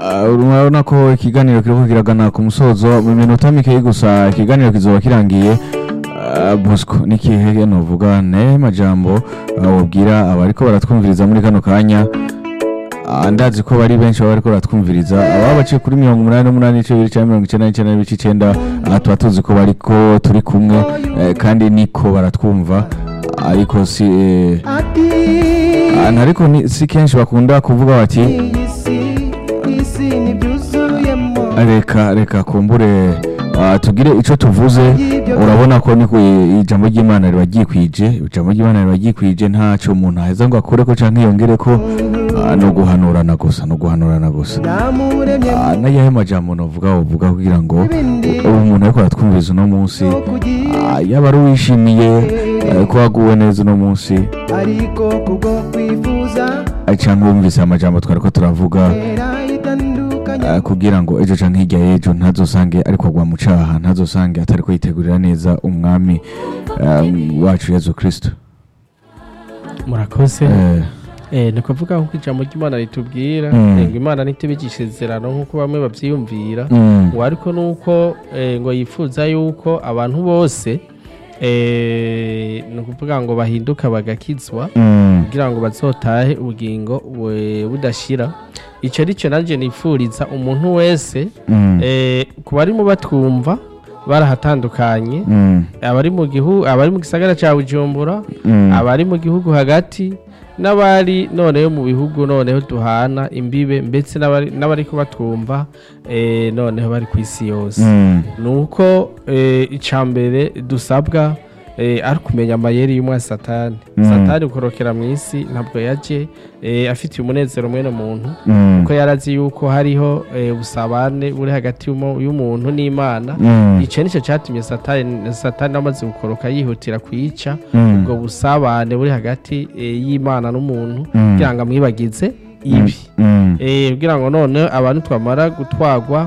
Ah, urabona ko ikiganiro kiriko kiragana ku musozo mu minota mikeyi gusa ikiganiro kizoba kirangiye Ah, bosco nikihe novuga ne majambo ah, wobwira abariko baratwumviriza muri kano kanya Ah, ndazi ko bari benshi baba bariko baratwumviriza ababa baciye kuri mirongo umunani n'umunani n'ibice bibiri canke mirongo icenda n'icenda n'ibice icenda ah, tuba tuzi ko bariko turi kumwe eh, kandi niko baratwumva ariko si eh, ah, ariko ni- si kenshi bakunda kuvuga bati iyi si isi ntibyuzuyemo reka reka kumbure ah, tugire ico tuvuze urabona ko ni ku- ijambo ry'imana riba ryikwije ijambo ry'imana riba ryikwije ntaco umuntu aheza ngo akureko canke yongereko ah, no guhanurana gusa no guhanurana gusa namuremye Ah, n'ayahe majambo novuga wovuga kugira ngo ibindi ubu umuntu ariko aratwumviriza uno munsi no kugira ah, yaba ari uwishimiye eh, ko waguwe neza uno munsi ariko kubwo kwifuza ah, canke wumvise amajambo twariko turavuga era itandukanye Ah, kugira ngo ejo canke hirya y'ejo ntazosange ariko agwa mu caha ntazosange atariko yitegurira neza umwami ah, wacu yezu kristo murakoze Eh, Eh, ni kuvuga nk'uko ijambo ry'imana ritubwira Mm. eh, ngo imana ntitubigisha isezerano nk'uko bamwe bavyiyumvira mm, ngo ariko nuko eh, ngo yifuza yuko abantu bose eh, ni ukuvuga ngo bahinduka bagakizwa mm, kugira ngo bazotahe ubugingo bu- budashira ico rico nanje nifuriza umuntu wese mm, eh, ku barimo batwumva barahatandukanye mm, abari mu gihugu abari mu gisagara ca Bujumbura mm, abari mu gihugu hagati n'abari noneho mu bihugu noneho duhana imbibe ndetse n'abari n'abari kubatwumva eh, noneho bari ku isi yose mm, ni uko eh, icya mbere dusabwa eh, ari kumenya amayeri y'umwa satani Mm. satani ukorokera mu isi ntabwo yaje eh, afitiye umunezero mwene muntu mm, kuko yarazi yuko hariho eh, ubusabane buri hagati y'umu- y'umuntu n'imana mm, icyo nicyo cyatumye satani satani amaze gukoroka yihutira kuyica mm, ubwo busabane buri hagati eh, y'imana n'umuntu Mm. kugira ngo amwibagize ibi mm, Eh, kugira ngo none abantu twamara gutwagwa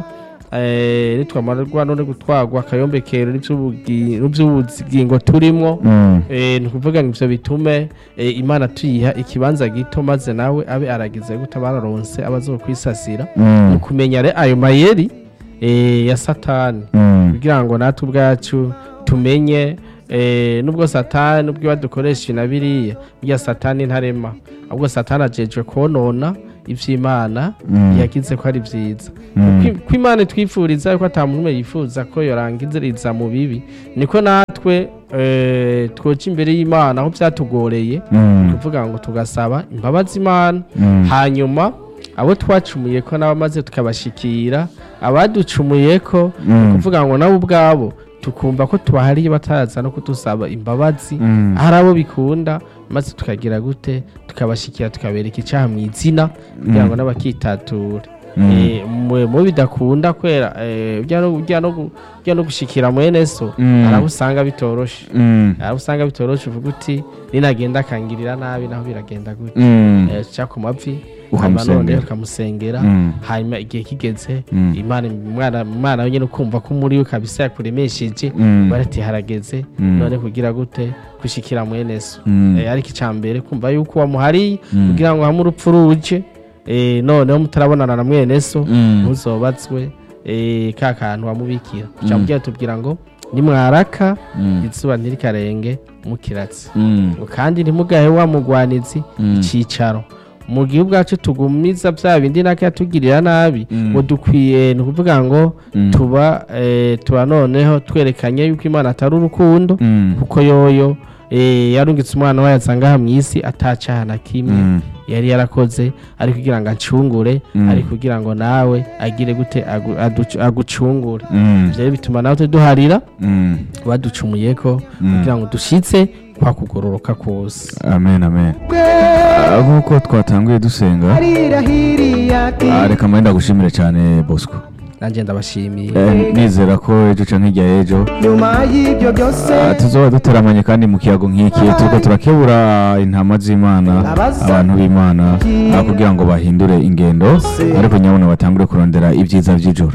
eh, nitwamarwa none gutwagwa akayombekero n'ivy'ubugi- n'ivy'ubugingo turimwo mm, eh, ni ukuvuga ngo ivyo bitume eh, imana tuyiha ikibanza gito maze nawe abe aragize gute bararonse abazokwisasira mm, mu kumenya re ayo mayeri eh, ya satani mm, kugira ngo natwe ubwacu tumenye eh, nubwo satani nubwo iba dukoresha na biriya burya satani ntarema ahubwo satani ajejwe konona ivy'imana Mm. yagize ko ari vyiza Mm. Kwi- ko imana itwifuriza ko ata muntu umwe yifuza ko yorangiziriza mu bibi niko natwe eh, twoca imbere y'imana aho vyatugoreye mm, kuvuga ngo tugasaba imbabazi imana mm, hanyuma abo twacumuye ko nabo maze tukabashikira abaducumuye ko mm, kuvuga ngo nabo ubwabo tukumva ko tubahariye bataraza no kudusaba imbabazi mm, hari abo bikunda maze tukagira gute tukabashikira tukabereka icyaha mu izina kugira ngo n'abakitatura mm, Eh, mu mu bidakunda kwera eh, ujya no- ujya no gu- ujya no gushikira mwene so Mm. hari abo usanga bitoroshe mm, hari abo usanga bitoroshe uvuga uti ninagenda akangirira nabi naho biragenda gute mm, Eh, ca ku mavi Ukamusengera. hanyuma none ukamusengera Mm. hanyuma igihe kigeze Mm. imana umwana umwana we nyine ukumva ko muri we kabisa yakuremesheje Mm. barati harageze Mm. none kugira gute gushikira mwene so Mm. Eh, ariko icya mbere kumva yuko wamuhariye Mm. kugira ngo hamwe urupfu ruje eh, noneho mutarabonana na mwene so Mm. muzobatswe eh, ka kantu wamubikira cyamubwira tubwira ngo nimwaraka Mm. izuba ntirikarenge mukiratsi Mm. ngo kandi ntimugahe wa mugwanizi Mm. icyicaro mu gihe ubwacu tugumiza bya bindi nako yatugirira nabi Mm. ngo dukwiye ni ukuvuga ngo Mm. tuba eh, tuba noneho twerekanye yuko imana atari urukundo Mm. kuko yoyo eh, yarungitse umwana wayo asanga aha mu isi atacaha na kimwe Mm. yari yarakoze ari kugira ngo acungure Mm. ari kugira ngo nawe agire gute agu- aduc- agucungure Mm. ivyo rero bituma natwe duharira Mm. baducumuyeko Mm. kugira ngo dushitse kwa kugororoka kose amen amen bwe Ah, nk'uko twatanguye dusenga arirahiriye ati ah, reka mbaye ndagushimire cyane bosco nanjye ndabashimiye Eh, nizera ko ejo canke hirya y'ejo nyuma y'ibyo byose Ah, tuzoba duteramanye kandi mu kiyago nk'iki turiko turakebura intama z'imana abantu b'imana ah, kugira ngo bahindure ingendo ariko nyabona batangure kurondera ibyiza by'ijoro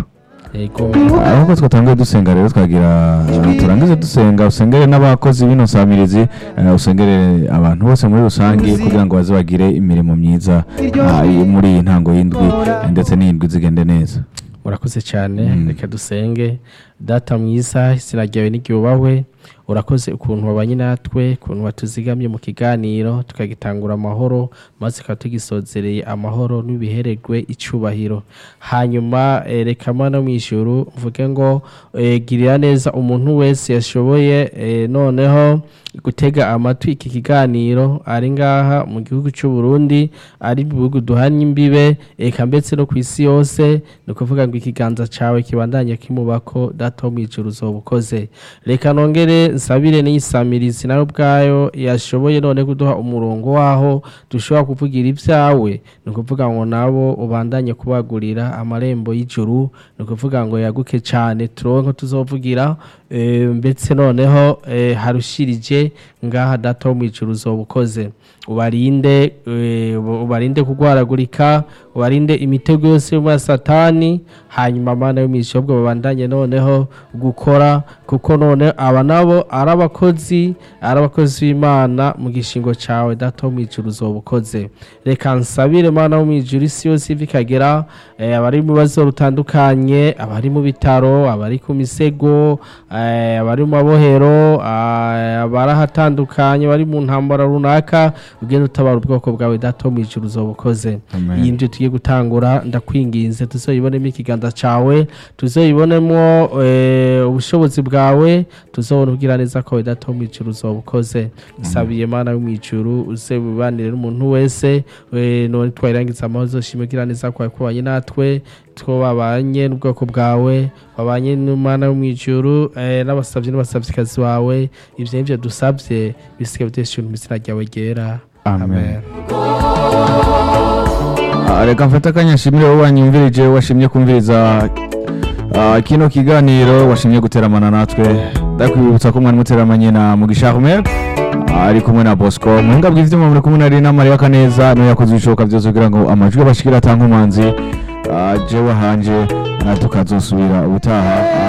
yego ahubwo twatanguye dusenga rero twagira uh, turangize dusenga usengere n'abakozi bino samirizi uh, usengere abantu bose muri rusange kugira ngo baze bagire imirimo myiza uh, muri iyi ntango y'indwi ndetse n'iyindwi zigende neza urakoze cyane Mm. reka dusenge data mwiza izina ryawe n'iryubahwe urakoze ukuntu wabanye natwe ukuntu watuzigamye mu kiganiro tukagitangura amahoro maze tukaba tugisozereye amahoro n'ibihererwe icyubahiro hanyuma eh, reka mana mu ijuru mvuge ngo eh, girira neza umuntu wese yashoboye eh, noneho gutega amatwi iki kiganiro ari ngaha mu gihugu cy'u Burundi ari mu bihugu duhanye imbibe eka mbetse no ku isi yose ni ukuvuga ngo ikiganza cyawe kibandanye kimubako data wo mu ijuru uzoba ukoze reka nongere nsabire n'iyisamirizi nawe ubwayo yashoboye none kuduha umurongo waho dushobora kuvugira ibyawe ni ukuvuga ngo nabo ubandanye kubagurira amarembo y'ijuru ni ukuvuga ngo yaguke cyane turonke tuzovugira eh, mbetse noneho eh, harushirije ngaha data wo mu ijuru uzoba ukoze ubarinde eh, ubarinde kugwaragurika ubarinde imitego yose yo muri satani hanyuma mana yo mu ijuru ubwo babandanye noneho gukora kuko none aba nabo ari abakozi ari abakozi b'imana mu gishingo cyawe data wo mu ijuru uzoba ukoze reka nsabire mana wo mu ijuru isi yose iva ikagera eh, abari mu bibazo rutandukanye abari mu bitaro abari ku misego eh, abari mu mabohero ah, abari ahatandukanye bari mu ntambara runaka ugenda utabara ubwoko bwawe data wo mu ijuru uzoba ukoze Amen. iyi ndyo tugiye gutangura ndakwinginze tuzoyibonemo ikiganza cyawe tuzoyibonemo eh, ubushobozi bwawe tuzobona ubwira neza ko data wo mu ijuru uzoba ukoze nsabiye mana yo mu ijuru uze wibanire n'umuntu wese eh, none twayirangiza amahoro uzoshime ugira neza kwawe kubanye natwe two babanye n'ubwoko bwawe babanye n'umwana wo mu ijuru eh, n'abasabyi n'abasabyikazi bawe ibyo nibyo dusabye bisigaye bitesha mu izina ryawe ryera Amen. Ah, reka mfate akanya nshimire wowe wanyumvirije washimye kumviriza ah, kino kiganiro washimye guteramana natwe ndakwibutsa ko mwari muteramanye na mugisha Ahmed ah, ari kumwe na Bosco muhinga bw'ivyuma muri kumwe na Rina Maria Kaneza niwe yakoze ibishoboka byose kugira ngo amajwi abashikira atankomanzi jewe hanje ah, tukazosubira ubutaha ah,